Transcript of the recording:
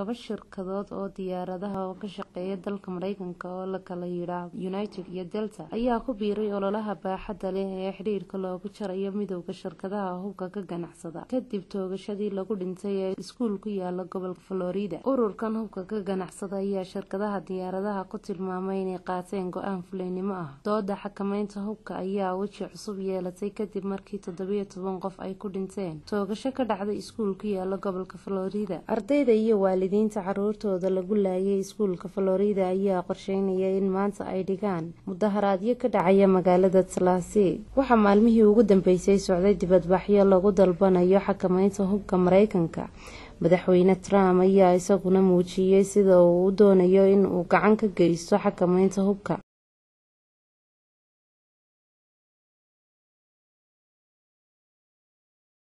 laba shirkadood oo diyaaradaha oo ka shaqeeya dalka mareykanka oo la kala yidhaahdo united iyo delta ayaa ku biiray ololaha baaxadda leh ee xidhiirka loogu jarayo midowda shirkadaha hubka ka ganacsada kadib toogashadii lagu dhintay ee iskuul ku yaala gobolka florida ururkan hubka ka ganacsada ayaa shirkadaha diyaaradaha ku tilmaamay inay qaateen go-aan fuleynimo ah dooda xakameynta hubka ayaa weji cusub yeelatay kadib markii toddobiyo toban qof ay ku dhinteen toogasho ka dhacday iskuul ku yaala gobolka florida ardayda iyo waalidiinta caruurtooda lagu laayay iskuulka florida ayaa qorsheynaya in maanta ay dhigaan mudaharaadyo ka dhacaya magaalada talaasi waxaa maalmihii ugu dambeysay socday dibadbaxyo lagu dalbanayo xakameynta hubka mareykanka madaxweyne trump ayaa isaguna muujiyey sida uu u doonayo in uu gacan ka geysto xakameynta hubka